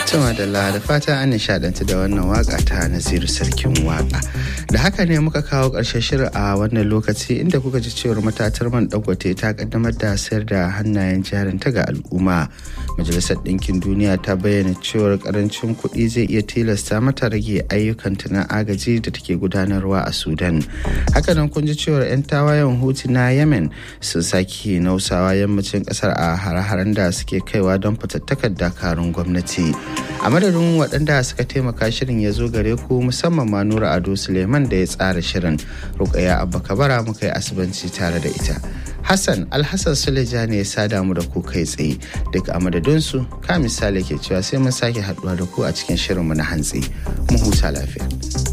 Tuma da da fata an nishadantu da wannan waka ta Nasiru Sarkin Waka. Da haka ne muka kawo ƙarshen shirin a wannan lokaci inda kuka ji cewar matatar man dangote ta kaddamar da sayar da hannayen jarin ta ga al'umma. Majalisar Ɗinkin Duniya ta bayyana cewar karancin kuɗi zai iya tilasta mata rage ayyukanta na agaji da take gudanarwa a Sudan. Hakanan kun ji cewar 'yan tawayen Hutu na Yemen sun sake nausawa yammacin ƙasar a hare-haren da suke kaiwa don fatattakar dakarun gwamnati. a madadin waɗanda suka taimaka shirin ya zo gare ku musamman ma nura ado suleiman da ya tsara shirin rukaya abba kabara muka yi asibanci tare da ita hassan alhassan suleja ne ya sada mu da ku kai tsaye duk a madadinsu ka misali ke cewa sai mun sake haɗuwa da ku a cikin shirinmu na hantsi mu huta lafiya